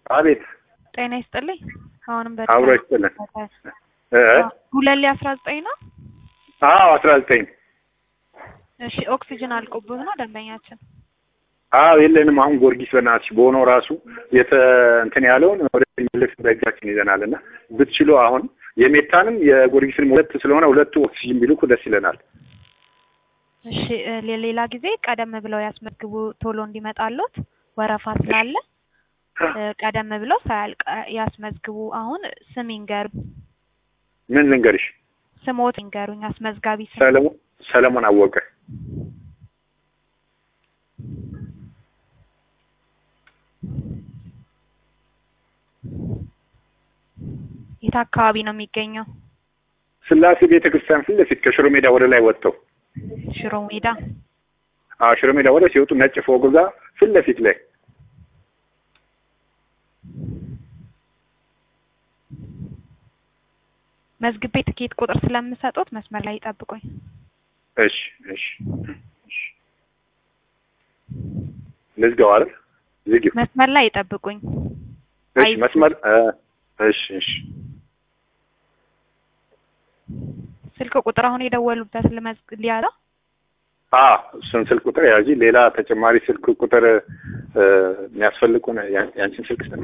አቤት ጤና ይስጥልኝ። አሁንም አብሮ ይስጥልን። እ ሁለት አስራ ዘጠኝ ነው። አዎ አስራ ዘጠኝ እሺ ኦክሲጅን አልቆብህ ነው ደንበኛችን። አዎ የለንም። አሁን ጊዮርጊስ በእናትሽ በሆነው ራሱ የተ እንትን ያለውን ወደ መልስ በእጃችን ይዘናል እና ብትችሉ አሁን የሜታንም የጊዮርጊስንም ሁለት ስለሆነ ሁለቱ ኦክሲጅን ቢልኩ ደስ ይለናል። እሺ እ ለሌላ ጊዜ ቀደም ብለው ያስመዝግቡ ቶሎ እንዲመጣሉት ወረፋ ስላለ እ ቀደም ብለው ሳያልቅ ያስመዝግቡ። አሁን ስም ይንገሩ፣ ምን ልንገርሽ? ስሞት ይንገሩኝ። አስመዝጋቢ ስም ሰለሞን ሰለሞን አወቀ። የት አካባቢ ነው የሚገኘው? ስላሴ ቤተ ክርስቲያን ፊት ለፊት ከሽሮ ሜዳ ወደ ላይ ወጥተው ሽሮ ሜዳ። አዎ ሽሮ ሜዳ ወደ ሲወጡ ነጭ ፎቅ ጋር ፊት ለፊት ላይ መዝግቤ ትኬት ቁጥር ስለምሰጡት መስመር ላይ ይጠብቁኝ። እሺ እሺ እሺ ልዝጋው አይደል? ዝጊው። መስመር ላይ ይጠብቁኝ። እሺ አይ- መስመር እ እሺ እሺ ስልክ ቁጥር አሁን የደወሉበት ልመዝግ ሊያለው አ እሱን ስልክ ቁጥር ያዚ። ሌላ ተጨማሪ ስልክ ቁጥር እ የሚያስፈልጉ ነው። ያን- ያንቺን ስልክ ስጠኝ።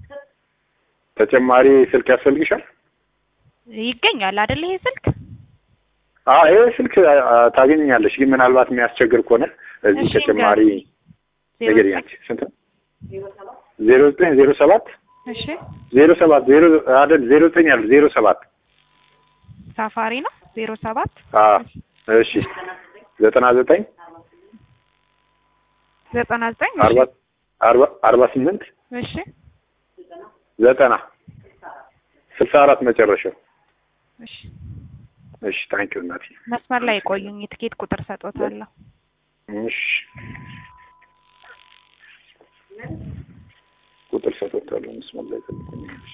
ተጨማሪ ስልክ ያስፈልግሻል? ይገኛል አይደል? ይሄ ስልክ አ ይሄ ስልክ አ- አ- ታገኛለሽ፣ ግን ምናልባት የሚያስቸግር ከሆነ እዚህ እሺ፣ ተጨማሪ ዜሮ ነገር ዘጠኝ ያንቺ ስንት ነው? ዜሮ ዘጠኝ ዜሮ ሰባት እሺ ዜሮ ሰባት ዜሮ አይደል ዜሮ ዘጠኝ ያሉ ዜሮ ሰባት ሳፋሪ ነው ዜሮ ሰባት አ እሺ ዘጠና ዘጠኝ ዘጠና ዘጠኝ አርባ አርባ አርባ ስምንት እሺ ዘጠና ስልሳ አራት መጨረሻው። እሺ እሺ ታንኪዩ እናቴ። መስመር ላይ የቆዩኝ የትኬት ቁጥር ሰጦታለሁ። እሺ ቁጥር ሰጥቶታለሁ። መስመር ላይ ጠብቁኝ። እሺ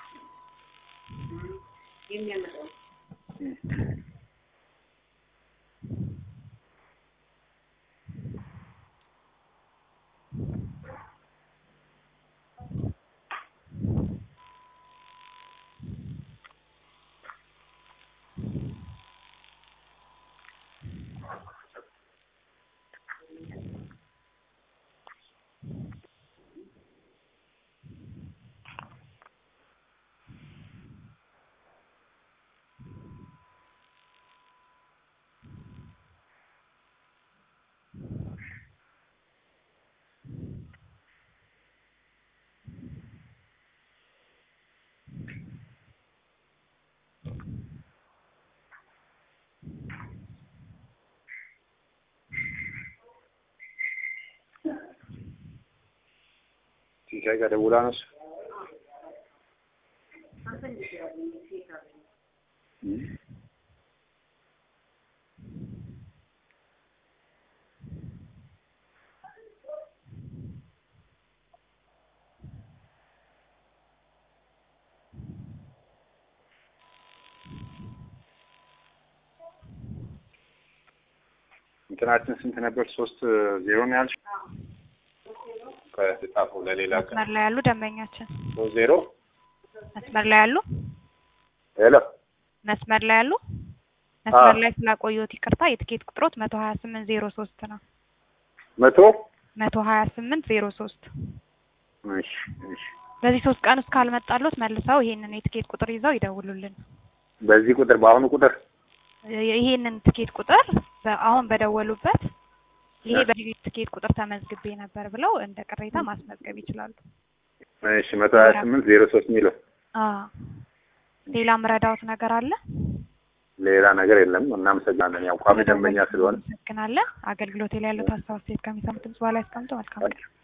ሲሳይ ጋር ደውላ ነው እሱ። እንትናችን ስንት ነበር? ሶስት ዜሮ ነው ያልሽ? ከጻፈው ለሌላ ቀን መስመር ላይ ያሉ ደንበኛችን ሶስት ዜሮ መስመር ላይ ያሉ ሄሎ መስመር ላይ ያሉ መስመር አዎ። ላይ ስላቆየሁት ይቅርታ። የትኬት ቁጥሮት መቶ ሀያ ስምንት ዜሮ ሶስት ነው። መቶ መቶ ሀያ ስምንት ዜሮ ሶስት እሺ እሺ በዚህ ሶስት ቀን ውስጥ ካልመጣሎት መልሰው ይሄንን የትኬት ቁጥር ይዘው ይደውሉልን። በዚህ ቁጥር በአሁኑ ቁጥር ይሄንን ትኬት ቁጥር በ- አሁን በደወሉበት ይሄ በዚህ ትኬት ቁጥር ተመዝግቤ ነበር ብለው እንደ ቅሬታ ማስመዝገብ ይችላሉ። እሺ መቶ ሀያ ስምንት ዜሮ ሶስት የሚለው አዎ ሌላ ምረዳውት ነገር አለ? ሌላ ነገር የለም። እናመሰግናለን። ያው ቋሚ ደንበኛ ስለሆነ እናመሰግናለን። አገልግሎት ላይ ያለው ሀሳብ አስተያየት ከሚሰሙት ድምጽ በኋላ ያስቀምጡ። መልካም ቀን።